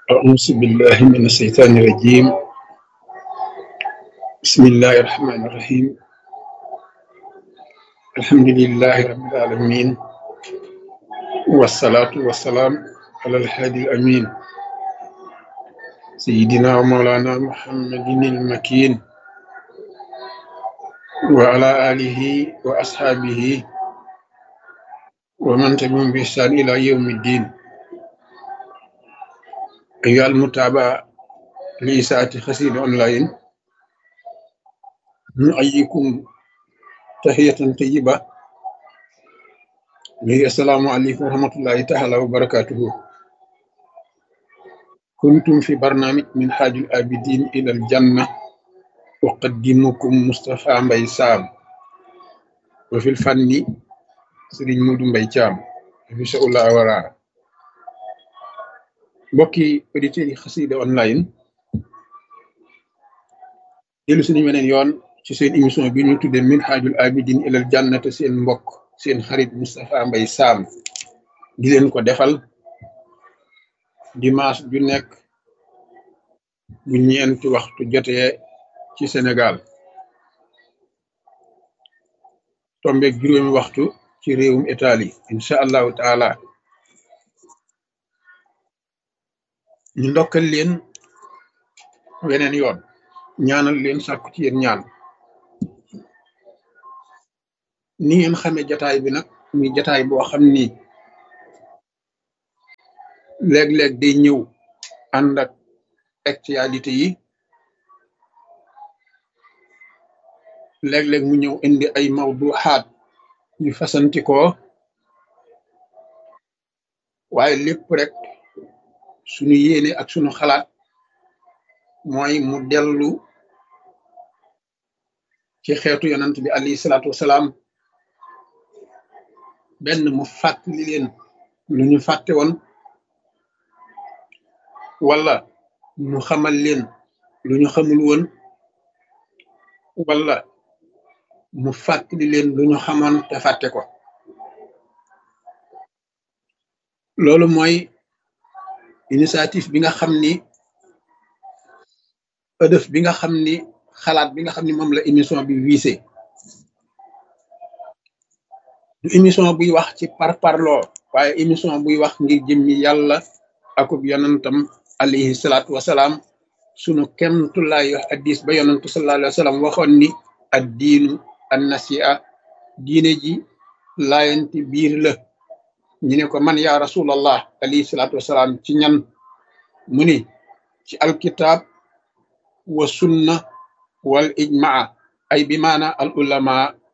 أعوذ بالله من الشيطان الرجيم بسم الله الرحمن الرحيم الحمد لله رب العالمين والصلاة والسلام على الهادي الأمين سيدنا ومولانا محمد المكين وعلى آله وأصحابه ومن تبعهم بإحسان إلى يوم الدين أيها المتابعة لإساءة خسير أونلاين نحييكم تحية طيبة وهي السلام عليكم ورحمة الله تعالى وبركاته كنتم في برنامج من حاج الآبدين إلى الجنة أقدمكم مصطفى مبي سام وفي الفن سيرين مودو مبي تيام في شاء الله ورا mbokki auditeurs yi xasida online dellu suñu weneen yoon ci seen émission bi ñu tudde min xaajul abidin ilal jannate seen mbokk seen xarit Moustapha Mbaye Sam di leen ko defal dimanche ju nekk bu ñeenti waxtu jotee ci Sénégal tombeeg juróomi waxtu ci réewum Italie incha allahu taala ñu ndokkal leen weneen yoon ñaanal leen sàkku ci yéen ñaan ni ngeen xamee jataay bi nag muy jataay boo xam ni léeg-léeg day ñëw ànd ak actualité yi léeg-léeg mu ñëw indi ay mawduxaat yu fasantikoo waaye lépp rek sunu yéene ak sunu xalaat mooy mu dellu ci xeetu yonant bi alayhi salaatu wasalaam benn mu fàttali leen lu ñu fàtte woon wala mu xamal leen lu ñu xamul woon wala mu fàttali leen lu ñu xamoon te fàtte ko loolu mooy initiative bi nga xam ni ëdëf bi nga xam ni xalaat bi nga xam ni moom la émission bi wiise du émission buy wax ci parparloo waaye émission buy wax ngir jëmmi yàlla akub yonantam alayhi salaatu wasalaam sunu kemtulaay addis ba yonantu sallallahu alayhi wa sallam waxoon ni ad diinu an nasia diine ji laayanti biir la ñu ne ko man yaa rasulallah alayhi salaatu wasalaam ci ñan mu ni ci alkitab wa sunna wal ijmaa ay bi maana al ulama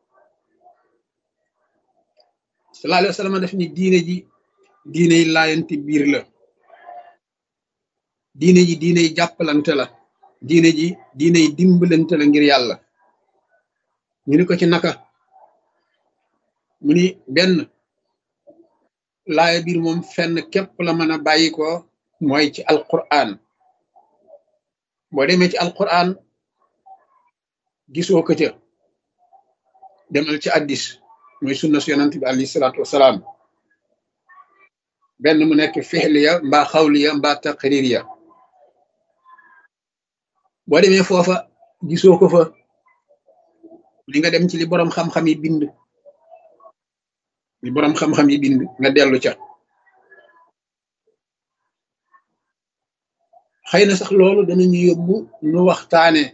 sallallahu alayhi wa sallam def ni diine ji diine yi laayanti biir la diine ji diine yi jàppalante la diine ji diine yi dimbalante la ngir yàlla ñu ni ko ci naka mu ni benn laaya biir moom fenn képp la mën a bàyyi ko mooy ci alquran boo demee ci alquran gisoo ko ca demal ci addis mooy sunna su yonant bi alayhi salaatu wasalaam benn mu nekk fixliya mbaa xawliya mbaa taqririya boo demee foofa gisoo ko fa li nga dem ci li boroom xam-xam yi bind li boroom xam-xam yi bind nga dellu ca xëy na sax loolu danañu yóbbu nu waxtaane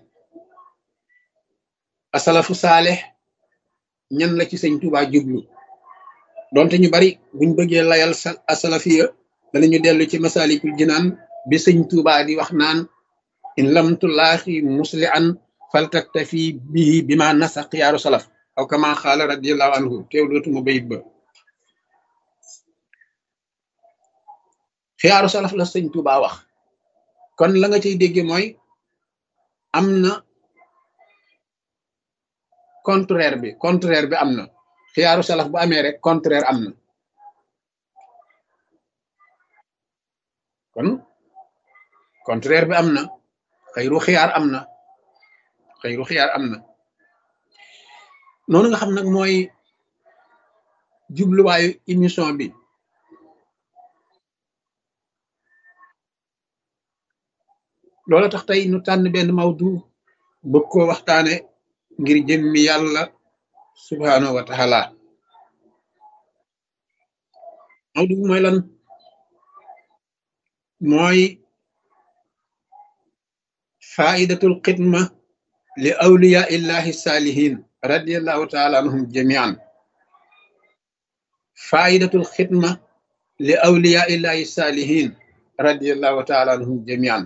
asalafu saalex ñan la ci sëñ Tuubaa jublu donte ñu bari buñ bëggee layal sa asalafiya danañu dellu ci masalikul jinaan bi sëñ Tuubaa di wax naan in lam tulaaxi musli an faltaktafi bihi bi ma nasa xiyaaru salaf aw kama xaala radiallahu anhu teew dootuma bayit ba xiyaaru salaf la sëñ Tuubaa wax kon la nga cay dégge mooy am na contraire bi contraire bi am na xiyaaru salaf bu amee rek contraire am na kon contraire bi am na xëyru xiyaar am na xëyru xiyaar am na noonu nga xam nag mooy jubluwaayu émission bi loola tax tey nu tànn benn mawdu bëgg koo waxtaane ngir jëmmi yàlla subhaanahu wa taala mawdu bi mooy lan mooy faidatul xidma li awliya illahi saalihin radiallahu taala anhum jamian faidatul xidma li awliya illahi saalihin radiallahu taala anhum jamian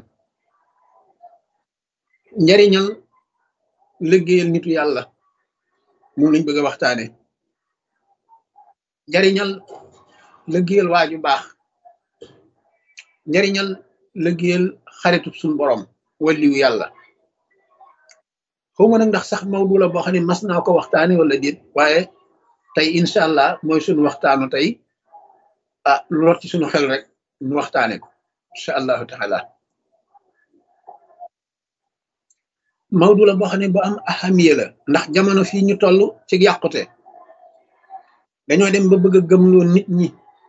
njariñal liggéeyal nitu yàlla moom lañ bëgg a waxtaane njariñal liggéeyal waaju baax njariñal liggéeyal xaritu suñ borom waliwu yàlla xawma nag ndax sax mawdu la boo xam ne mas naa ko waxtaane wala déet waaye tey incha allah mooy suñu waxtaanu tey ah lu rot ci suñu xel rek ñu waxtaane ko incha allahu taala mawdu la boo xam ne bu am ahamiya la ndax jamono fii ñu toll ci yàqute dañoo dem ba bëgg a gëmloo nit ñi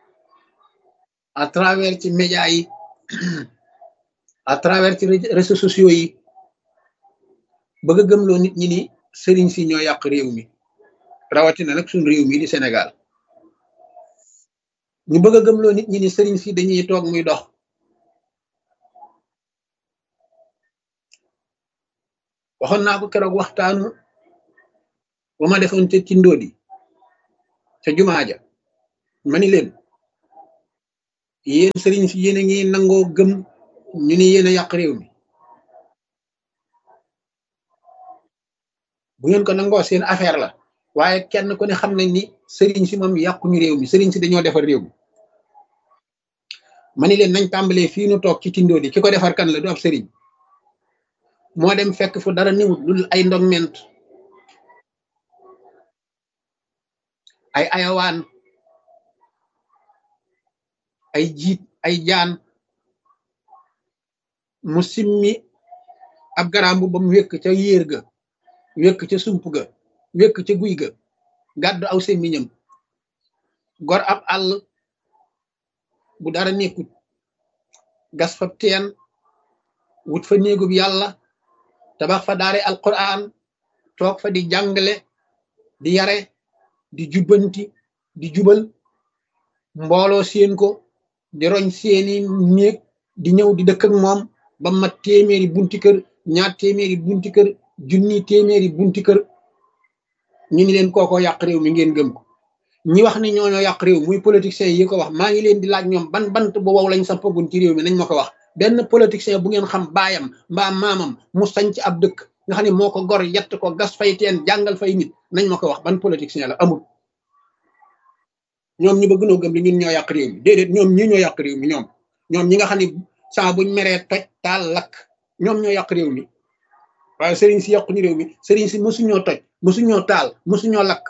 à travers ci média yi à travers ci réseaux sociaux yi bëgg a gëmloo nit ñi ni sëriñ si ñoo yàq réew mi rawatina nag suñ réew mi di Sénégal ñu bëgg a gëmloo nit ñi ni sëriñ si dañuy toog muy dox waxoon naa ko keroog waxtaanu ba ma defoon ca ci ndóodi ca jumaa ja ma ni leen yéen sëriñ si yéen a ngi nangoo gëm ñu ni yéen a yàq réew mi bu ngeen ko nangoo seen affaire la waaye kenn ku ne xam nañ ni sëriñ si moom yàquñu réew mi sëriñ si dañoo defar réew mi ma ni leen nañ tàmbalee fii nu toog ci tindoo di ki ko defar kan la du ab sëriñ moo dem fekk fu dara niwut lu ay ndogment ay ayawaan ay jiit ay jaan mu simmi ab garambu ba mu wékk ca yéer ga wékk ca sump ga wékk ca guy ga gàddu aw semmiñam gor ab àll bu dara nekkut gas fa teen wut fa néegub yàlla tabax fa daare alquran toog fa di jàngale di yare di jubbanti di jubal mbooloo seen ko di roñ seeni néeg di ñëw di dëkk ak moom ba mat téeméeri bunti kër ñaar téeméeri bunti kër junni téeméeri bunti kër ñu ni leen kooko yàq réew mi ngeen gëm ko ñi wax ni ñooñoo yàq réew muy politiciens yi ko wax maa ngi leen di laaj ñoom ban bant bu wow lañ sampagun ci réew mi nañ ma ko wax benn politicien bu ngeen xam baayam mbaa maamam mu sañ ci ab dëkk nga xam ne moo ko gor yett ko gas fay teen jàngal fay nit nañ ma ko wax ban politicien la amul ñoom ñu bëgg noo gëm li ñun ñoo yàq réew mi déedéet ñoom ñi ñoo yàq réew mi ñoom ñoom ñi nga xam ne saa buñ meree toj taal lakk ñoom ñoo yàq réew mi waaye sëriñ si yàquñu réew mi sëriñ si mësuñoo toj mësuñoo taal mësuñoo lakk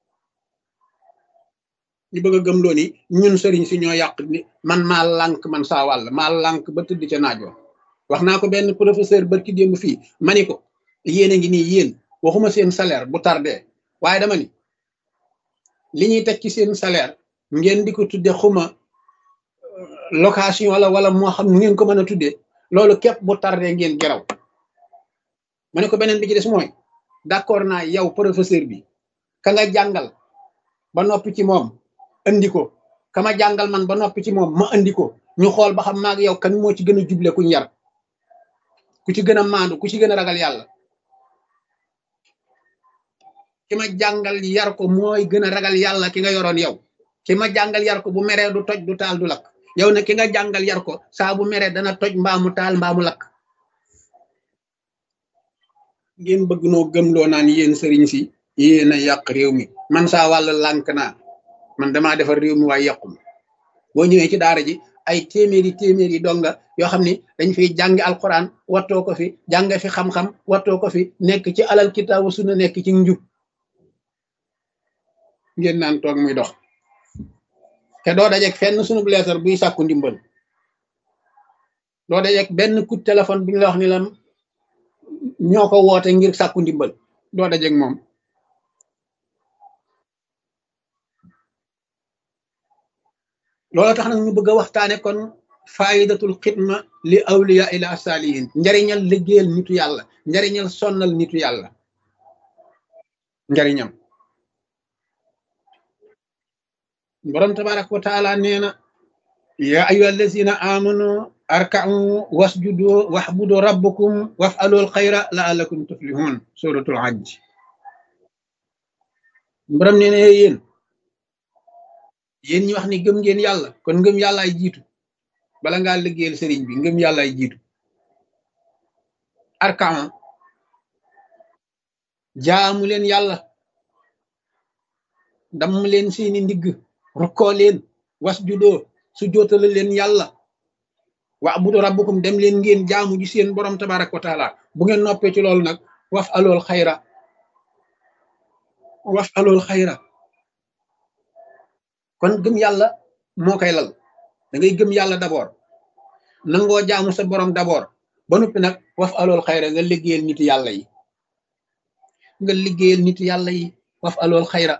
ñu bëgg a gëm loo ni ñun sëriñ si ñoo yàq ni man maa lànk man saa wàll maa lànk ba tëdd ca naajoo wax naa ko benn professeur barki démb fii ma ni ko yéen a ngi nii yéen waxuma seen salaire bu tardé waaye dama ni li ñuy teg ci seen salaire ngeen di ko tudde xuma location wala wala moo xam nu ngeen ko mën a tuddee loolu képp bu tardé ngeen geraw ma ne ko beneen bi ci des mooy d'accord naa yow professeur bi ka nga jàngal ba noppi ci moom andi ko kama jàngal man ba noppi ci moom ma andi ko ñu xool ba xam maag yow kan moo ci gën a juble kuñ yar ku ci gën a maandu ku ci gën a ragal yàlla ki ma jàngal yar ko mooy gën a ragal yàlla ki nga yoroon yow ki ma jàngal yar ko bu meree du toj du taal du lakk yow ne ki nga jàngal yar ko saa bu meree dana toj mbaamu taal mbaamu lakk ngeen bëgg noo gëmloo naan yéen sëriñ si yéen a yàq réew mi man saa wàll lànk naa man damaa defar réew mi waaye yàqum boo ñëwee ci daara ji ay téeméeri téeméeri donga yoo xam ni dañ fiy jàngi alquran wattoo ko fi jàng fi xam-xam wattoo ko fi nekk ci alal kitaabu sunna nekk ci njub ngeen naan toog muy dox te doo dajeeg fenn sunu leetar buy sàkku ndimbal doo dajeeg benn coup téléphone bi ñu la wax ni la ñoo ko woote ngir sàkku ndimbal doo dajeeg moom loolu tax nag ñu bëgg a waxtaane kon faidatul xidma li awliya ila salihin njariñal liggéeyal nitu yàlla njariñal sonnal nitu yàlla njariñam borom tabaraka wa taala nee na ya ayuha allazina amanu arka'u wasjudu wahbudu rabbukum waf'alul xayra la'allakum tuflihun suratul hajj borom nee na yéen yéen ñi wax ni gëm ngeen yàlla kon ngëm yàlla ay jiitu bala ngaa liggéeyal sëriñ bi ngëm yàlla ay jiitu arkaan jaamu leen yàlla damm leen seeni ndigg rukkoo leen was judoo su jootala leen yàlla wa abudu rabbukum dem leen ngeen jaamu ji seen borom tabaraka wa taala bu ngeen noppee ci loolu nag waf alool xayra waf alool xayra kon gëm yàlla moo koy lal da ngay gëm yàlla d'abord nangoo jaamu sa borom d'abord ba noppi nag waf alool xayra nga liggéeyal nitu yàlla yi nga liggéeyal nitu yàlla yi waf alool xayra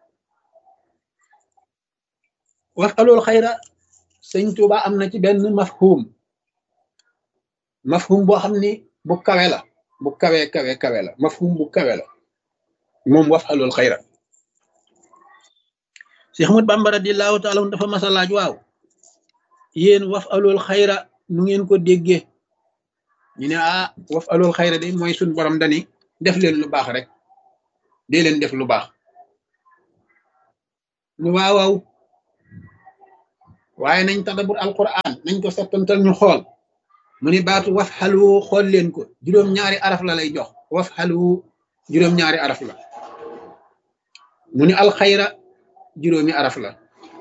waf alool xayra sëñ Tuuba am na ci benn mafhum mafhum boo xam ni bu kawe la bu kawe kawe kawe la mafhum bu kawe la moom waf alool xayra Cheikh Ahmad Bamba radiyallahu taala dafa masa laaj waaw yéen waf alool xayra nu ngeen ko déggee ñu ne ah waf alool xayra de mooy suñ borom dani def leen lu baax rek dee leen def lu baax ñu waaw waaw waaye nañ tadabur alquran nañ ko settantal ñu xool mu ni baatu waf xalu xool leen ko juróom-ñaari araf la lay jox waf xalu juróom-ñaari araf la mu ni alxayra juróomi araf la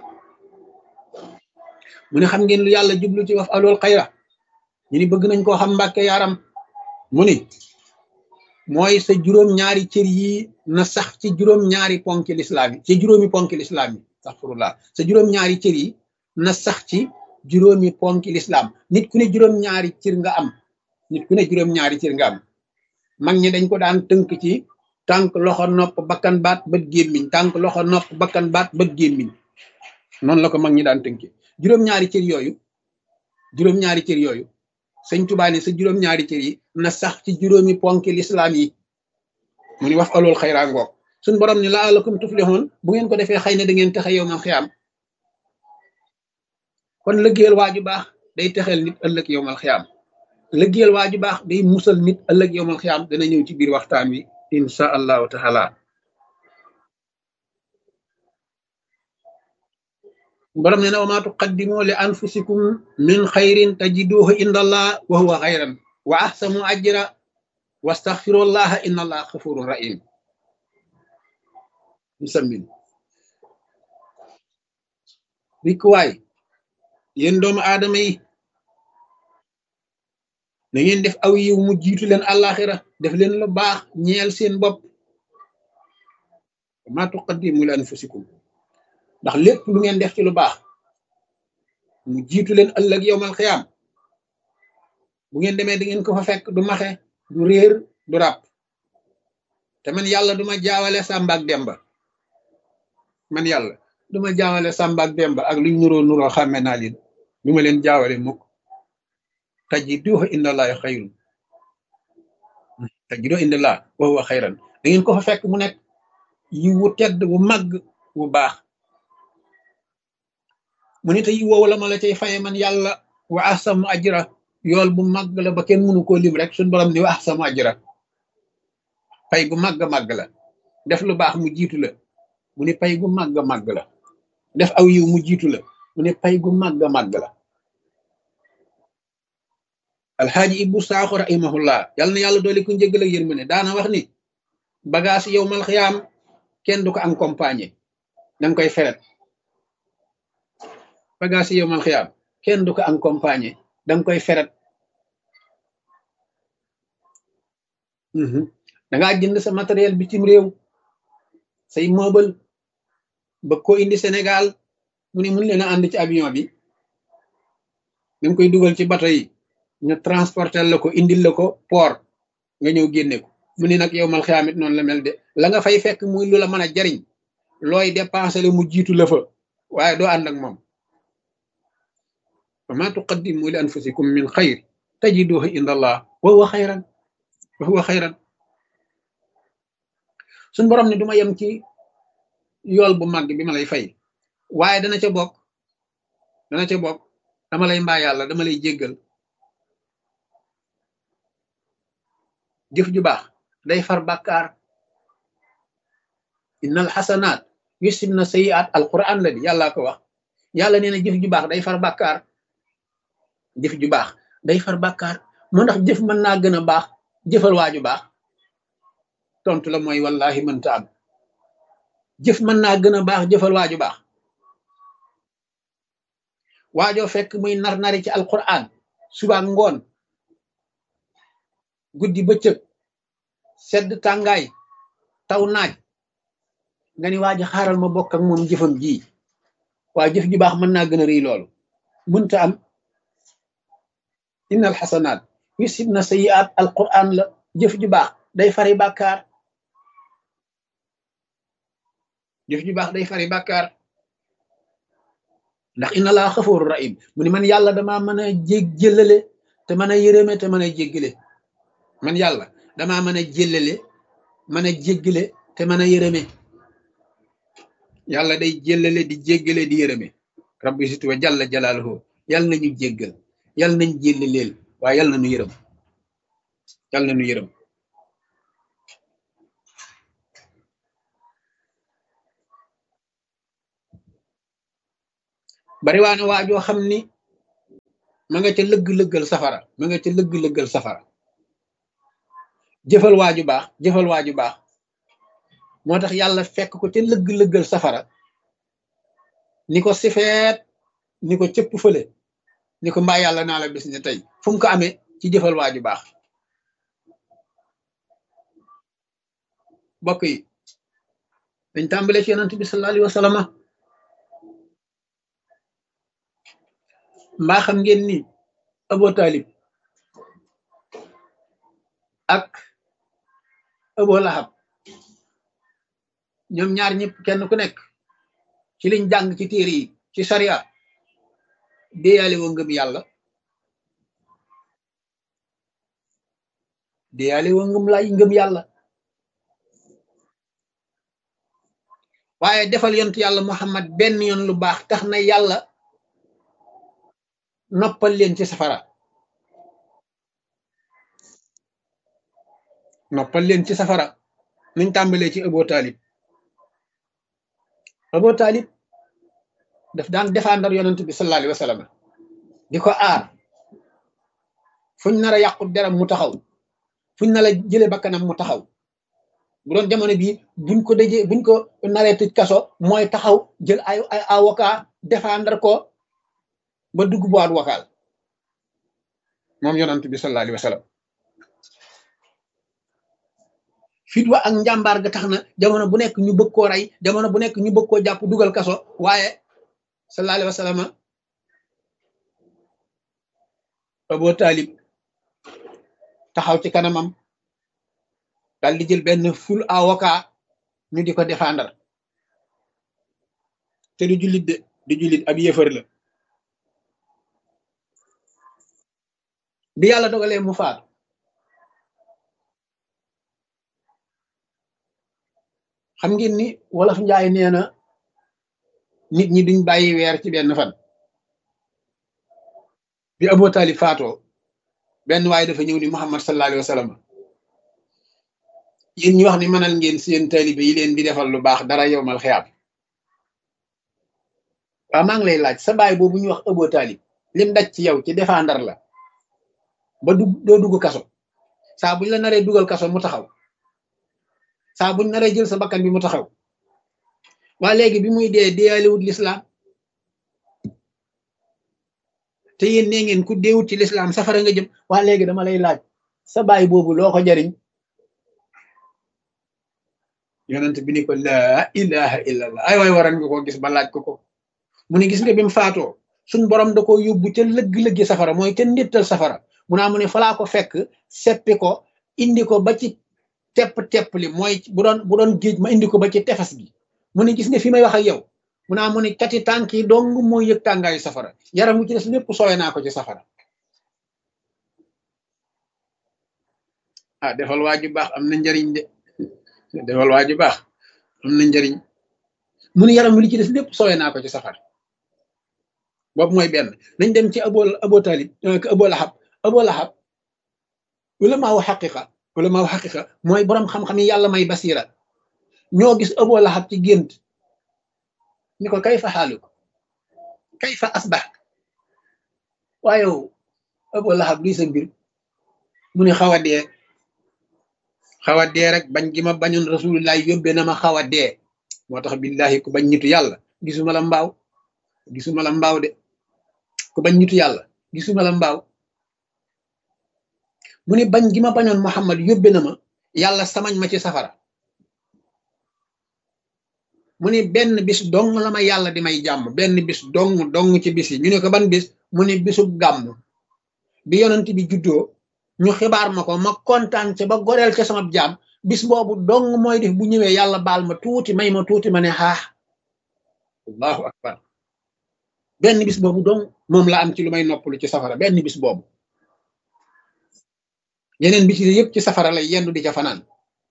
mu ne xam ngeen lu yàlla jublu ci waf alool xayra ñu ni bëgg nañ koo xam mbàkke yaram mu ni mooy sa juróom-ñaari cër yi na sax ci juróom-ñaari ponki lislaam yi ci juróomi ponki lislaam yi astaghfirullah sa juróom-ñaari cër yi na sax ci juróomi ponki lislaam nit ku ne juróom-ñaari cër nga am nit ku ne juróom-ñaari cër nga am mag ñi dañ ko daan tënk ci tànk loxo nopp bakkan baat bët gémmiñ tànk loxo nopp bakkan baat bët gémmiñ noonu la ko mag ñi daan tënki juróom-ñaari cër yooyu juróom-ñaari cër yooyu sëñ Tuubaa ne sa juróom-ñaari cër yi na sax ci juróomi ponki lislaam yi mu ni wax alool xayraa ngoog suñ borom ni laalakum tuflihun bu ngeen ko defee xëy na da ngeen texe yow man xiyaam kon lëggéeyal waaju baax day texeel nit ëllëg yow mal xiyaam lëggéeyal waaju baax day musal nit ëllëg yow mal xiyaam dana ñëw ci biir waxtaan wi insha allahu taala borom ne na wa maa tuqaddimu li anfusikum min xayrin tajiduhu inda allah wa huwa xayran wa ahsanu ajra wastaxfirullaha inna allah xafurun rahim musammin rikkuwaay yéen doomu aadama yi na ngeen def aw yiw mu jiitu leen àllaaxira def leen lu baax ñeel seen bopp ma tuqaddimu li anfusikum ndax lépp lu ngeen def ci lu baax mu jiitu leen ëllëg yowmal xiyaam bu ngeen demee di ngeen ko fa fekk du maxe du réer du ràpp te man yàlla duma jaawale Sàmba ak Demba man yàlla duma jaawale Sàmba ak Demba ak luñ nuroo nuroo xàmme naa leen du ma leen jaawale mukk tajiduhu indallahi xayrun tajiduhu indallah wa huwa xayran da ngeen ko fa fekk mu nekk yi wu tedd wu màgg wu baax mu ne te yi woowu la ma la cay faye man yàlla wa ahsamu ajra yool bu màgg la ba kenn mënu koo lim rek suñ borom ni wa ahsamu ajra pay gu màgg màgg la def lu baax mu jiitu la mu ne pay gu màgg màgg la def aw yiw mu jiitu la mu ne pay gu màgg màgg la alxaaji ibbu saaxo rahimahullah yàlla na yàlla doole ku njëggal ak yërmande daana wax ni bagage yow mal xiyaam kenn du ko accompagner danga koy feret bagage yow mal xiyaam kenn du ko accompagner danga koy feret dangaa jënd sa matériel bitim réew say meuble ba ko indi Sénégal mu ne mun leen a ànd ci avion bi danga koy dugal ci bato yi ñu transporter la ko indil la ko port nga ñëw génne ko mu ne nag yow mal xiyaamit noonu la mel de la nga fay fekk muy lu la mën a jariñ looy dépensé la mu jiitu la fa waaye doo ànd ak moom wa ma tuqaddimu li anfusikum min xayr tajiduhu inda allah wa huwa xayran wa huwa xayran suñ borom ne du ma yem ci yool bu màgg bi ma lay fay waaye dana ca bokk dana ca bokk dama lay mbaa yàlla dama lay jéggal jëf ju baax day far bàkkaar innal xasanaat yusib na sayiat alquran la di yàllaa ko wax yàlla nee na jëf ju baax day far bàkkaar jëf ju baax day far bàkkaar moo ndax jëf mën naa gën a baax jëfal waaju baax tontu la mooy wallahi mënta am jëf mën naa gën a baax jëfal waaju baax waajoo fekk muy nar nari ci alquran suba ngoon guddi bëccëg sedd tàngaay taw naaj nga ni waa ji xaaral ma bokk ak moom jëfam ji waa jëf ju baax mën naa gën a rëy loolu mënta am innal xasanaat yusib na sayiat alquran la jëf ju baax day fari bàkkaar jëf ju baax day fari bàkkaar ndax inna laa xafooru rahim mu ni man yàlla damaa mën a jég jëllale te mën a yërëme te mën a jéggale man yàlla damaa mën a jëllale mën a jéggale te mën a yërëme yàlla day jëllale di jéggale di yërëme rabbi situ wa jalla jalaaluhu yàlla nañu jéggal yàlla nañ jéllaleel waaye yàlla nañu yërëm yàlla nañu yërëm bari waa ne waajoo xam ni ma nga ca lëgg-lëggal safara ma nga ca lëgg-lëggal safara jëfal waaju baax jëfal waaju baax moo tax yàlla fekk ko ca lëgg-lëggal safara ni ko sifeet ni ko cëpp fële ni ko mbaa yàlla naa la bis ne tey fu mu ko amee ci jëfal waaju baax bokk yi dañ tàmbale ci yonent bi sallallahu alayhi wa sallam mbaa xam ngeen ni Abu Talib ak Abu Lahab ñoom ñaar ñëpp kenn ku nekk ci liñ jàng ci téere yi ci sariya déyaale woo ngëm yàlla déyaale woo ngëm lay ngëm yàlla waaye defal yontu yàlla Muhammad benn yoon lu baax tax na yàlla noppal leen ci safara noppal leen ci safara nuñ tàmbalee ci Abu Talib Abu Talib daf daan défendre yonent bi sallallahu alayhi wa sallam di ko aar fuñ nar a yàqu deram mu taxaw fuñ nar a jële bakkanam mu taxaw bu doon jamono bii buñ ko dëjee buñ ko naree tëj kaso mooy taxaw jël ay ay avocat défendre ko ba dugg boîte vocale moom yonent bi sallallahu alayhi wa sallam fit wa ak njàmbaar ga tax na jamono bu nekk ñu bëgg koo rey jamono bu nekk ñu bëgg koo jàpp dugal kaso waaye sallallahu alayhi wa sallam Abu Talib taxaw ci kanamam daal di jël benn ful avocat ñu di ko défendre te du jullit de du jullit ab yëfër la bi yàlla dogalee mu faatu xam ngeen ni wolof njaay nee na nit ñi duñ bàyyi weer ci benn fan bi Abu Talib faatoo benn waaye dafa ñëw ni Muhammad sallallahu alayhi wa sallam yéen ñi wax ni mënal ngeen seen taalibe yi leen di defal lu baax dara yowmal xiyaam waaw maa ngi lay laaj sa baay boobu ñu wax Abu Talib lim daj ci yow ci défendre la ba dugg doo dugg kaso saa buñ la naree dugal kaso mu taxaw saa buñ naree jël sa bakkan bi mu taxaw waa léegi bi muy dee deeyalewut lislaam te yéen nee ngeen ku deewut ci lislaam safara nga jëm waa léegi dama lay laaj sa baay boobu loo ko jariñ yonent bi ni ko laa ilaha illallah ay waay waran nga ko gis ba laaj ko ko mu ne gis nga bi mu faatoo suñ borom da ko yóbbu ca lëgg-lëggi safara mooy ca ndittal safara mu naa mu ne falaa ko fekk seppi ko indi ko ba ci tepp tepp li mooy bu doon bu doon géej ma indi ko ba ci tefes gi mu ne gis nga fi may wax ak yow mu naa mu ne cati tànk yi dong mooy yëg tàngaayu safara yaram wu ci des lépp soowe naa ko ci safara ah defal waa ju baax am na njariñ de defal waa ju baax am na njariñ mu ne yaram wi li ci des lépp soowe naa ko ci safara boobu mooy benn nañ dem ci abo abo talib abo lahab abo lahab wala maa wax xaqiqa wala maa wax xaqiqa mooy borom xam-xam yi yàlla may basira ñoo gis abo lahab ci gént ni ko kay fa xaalu ko kay fa asbax waaye abo lahab luy sa mbir mu ne xaw a dee xaw a dee rek bañ gi ma bañoon rasulullah yóbbee na ma xaw a dee moo tax billahi ku bañ nitu yàlla gisuma la mbaaw gisuma la mbaaw de ku bañ nitu yàlla gisuma la mbaaw mu ne bañ gi ma bañoon Muhammad yóbbe na ma yàlla samañ ma ci safara mu ne benn bis dong la ma yàlla di may jàmm benn bis dong dong ci bis yi ñu ne ko ban bis mu ne bisub gàmm bi yonent bi juddoo ñu xibaar ma ko ma kontaan ca ba goreel ca sama jaam bis boobu dong mooy def bu ñëwee yàlla baal ma tuuti may ma tuuti ma ne xaax allahu akbar benn bis boobu dong moom la am ci lu may noppalu ci safara benn bis boobu yeneen bis yi yëpp ci safara lay yendu di ca fanaan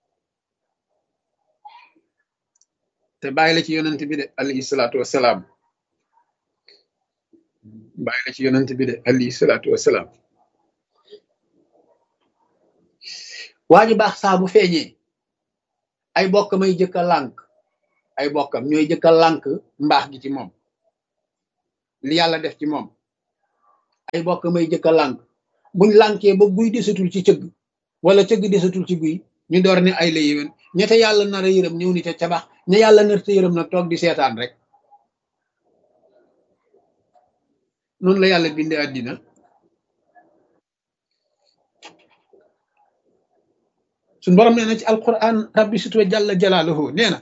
te bàyyi la ci yonent bi de alayhi salaatu wasalaam bàyyi la ci yonent bi de alayhi salaatu wasalaam waa ji baax saa bu feeñee ay bokk may jëkk a lànk ay bokkam ñooy jëkk a lànk mbaax gi ci moom li yàlla def ci moom ay bokk may jëkk a lànk buñ lànkee ba guy desatul ci cëgg wala cëgg desatul ci guy ñu door ne ay la yéwén ñete yàlla nar a yërëm ñëw ni te cabax ña yàlla nar te yërëm nag toog di seetaan rek noonu la yàlla bindee àddina suñ borom nee na ci alquran rabbi sutwa jalla jalaaluhu nee na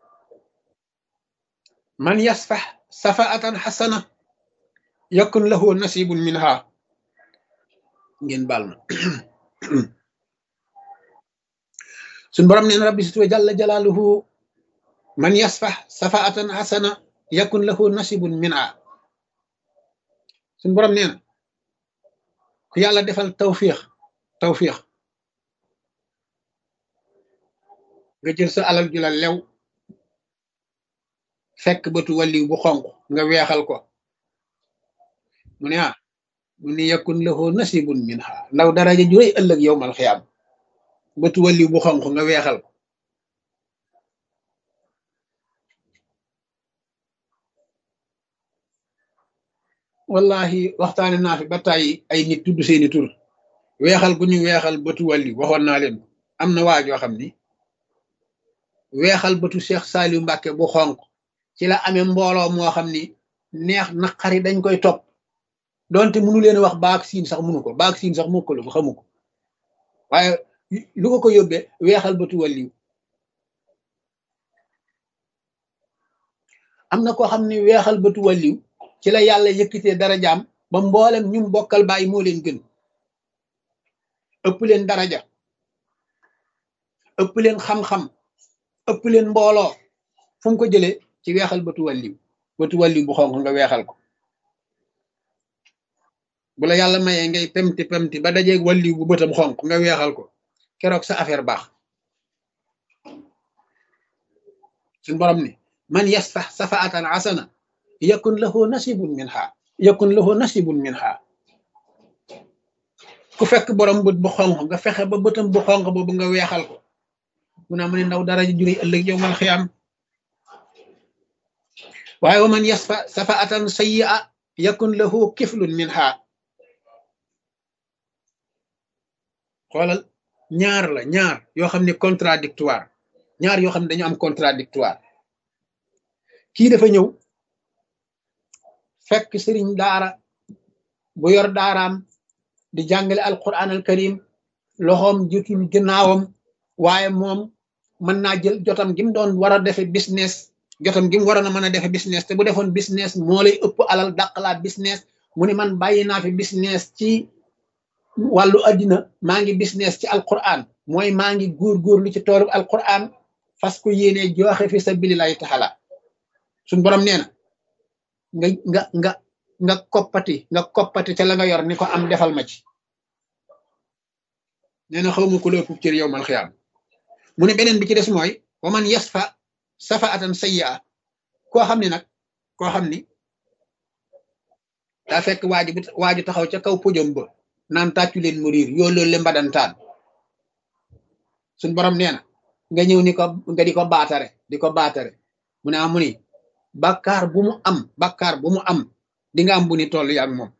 man yasfax safaatan xasana yakun lahu nasibun minha ngeen baal ma suñ borom nee na rabbi sutwa jalla jalaaluhu man yasfax safaatan xasana yakun lahu nasibun minha suñ borom nee na ku yàlla defal tawfiix tawfiix nga jël sa alal ju la lew fekk bëtu wàlliw bu xonq nga weexal ko mu ne ah mu ne yakun lahu nasibun minha ndaw daraja ju rëy ëllëg yowmal xiyaam bëtu wàlliw bu xonq nga weexal ko wallahi waxtaane naa fi ba tàyyi ay nit tudd seeni tur weexal gu ñu weexal bëtu wàlliw waxoon naa leen am na waajoo xam ni weexal bëtu Cheikh Saliou Mbacke bu xonq ci la amee mbooloo moo xam ni neex naqari dañ koy topp donte mënu leen wax baak siin sax mënu ko baak siin sax mokkalu ko xamu ko waaye lu ko ko yóbbee weexal bëtu wàlliw am na koo xam ni weexal bëtu wàlliw ci la yàlla yëkkitee dara jaam ba mboolem ñum bokkal bàyyi moo leen gën ëpp leen daraja ëpp leen xam-xam ëpp leen mbooloo fu mu ko jëlee ci weexal bëtu wàlliw bëtu wàlliw bu xonq nga weexal ko bu la yàlla mayee ngay pemti pemti ba dajeeg wàlliw bu bëtam xonq nga weexal ko keroog sa affaire baax suñ borom ni man yasfax safaatan asana yakun lahu nasibun minha yakun lahu nasibun minha ku fekk borom bët bu xonq nga fexe ba bëtam bu xonq boobu nga weexal ko mu naa mu ne ndaw dara juri ëllëg yow mal xiyaam waaye wa man yasfa safaatan sayyi'a yakun lahu kiflun minha xoolal ñaar la ñaar yoo xam ne contradictoire ñaar yoo xam ne dañu am contradictoire kii dafa ñëw fekk sëriñ daara bu yor daaraam di jàngale alquran al karim loxoom jotul ginnaawam waaye moom mën naa jël jotam gi mu doon war a defe business jotam gi mu waroon a mën a defe business te bu defoon business moo lay ëpp alal dàqalaat business mu ne man bàyyi naa fi business ci wàllu addina maa ngi business ci alquran mooy maa ngi góorgóorlu ci toolu alquran fas ko yéene joxe fi sabilillahi taala suñ borom nee na nga nga nga nga koppati nga koppati ca la nga yor ni ko am defal ma ci nee na xawma ku la ëpp cër yow mal xiyaam mu ne beneen bi ci des mooy wa man yasfa safa atan sayya koo xam ne nag koo xam ni daa fekk waaju bu waaju taxaw ca kaw podium ba naan tàccu leen mu riir yoo loolu le mbadantaan suñ borom nee na nga ñëw ni ko nga di ko baatare di ko baatare mu ne amu ni bàkkaar bu mu am bàkkaar bu mu am di nga am bu ni toll yaag moom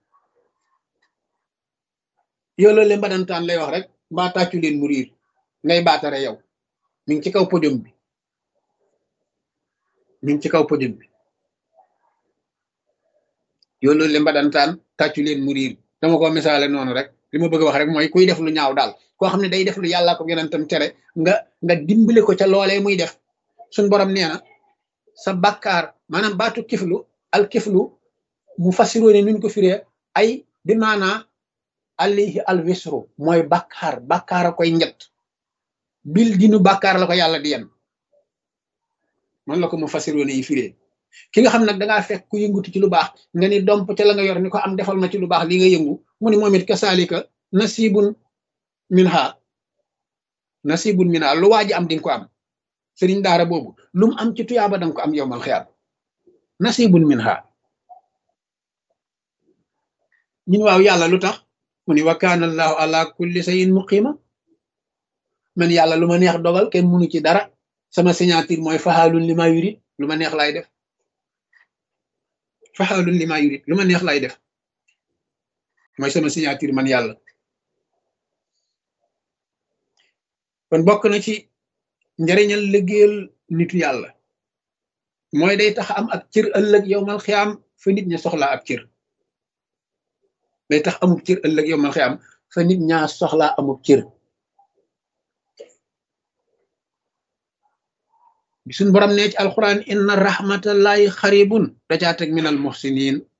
yoo loolu le mbadantaan lay wax rek mbaa tàccu leen mu riir ngay baatare yow mi ngi ci kaw podium bi mi ngi ci kaw podium bi yoo loolu le mbadantaan tàccu leen mu riir dama ko misaale noonu rek li ma bëgg a wax rek mooy kuy def lu ñaaw daal koo xam ne day def lu yàlla ko yonentam tere nga nga dimbale ko ca loolee muy def suñ borom nee na sa bakkaar maanaam baatu kiflu al kiflu mu fasiroo ne nuñ ko firee ay bi maanaa alayhi al wisru mooy bakkaar bakkaar a koy njët bil dinu bakkaar la ko yàlla di yen man la ko mu fasiroo ne yi firee ki nga xam nag dangaa fekk ku yëngutu ci lu baax nga ni domp ca la nga yor ni ko am defal ma ci lu baax li nga yëngu mu ni moom it kasaalika nasibun minha nasibun minha lu waa ji am dinga ko am sëriñ daara boobu lu mu am ci tuyaaba danga ko am yowmal xiyaam nasibun minha ñun waaw yàlla lu tax mu ni wa kaana allahu ala kulli shay'in muqima man yàlla lu ma neex dogal kenn munu ci dara sama signature mooy faxaalun li ma yurit lu ma neex laay def faxaalun li ma yurit lu ma neex laay def mooy sama signature man yàlla kon bokk na ci njariñal liggéeyal nitu yàlla mooy day tax am ak cër ëllëg yow mal xiyaam fa nit ña soxlaa ab cër day tax amub cër ëllëg yow mal xiyaam fa nit ñaa soxlaa amub cër bi suñ borom nee ci alquran inna rahmatallahi xaribun da caa teg minal muhsinin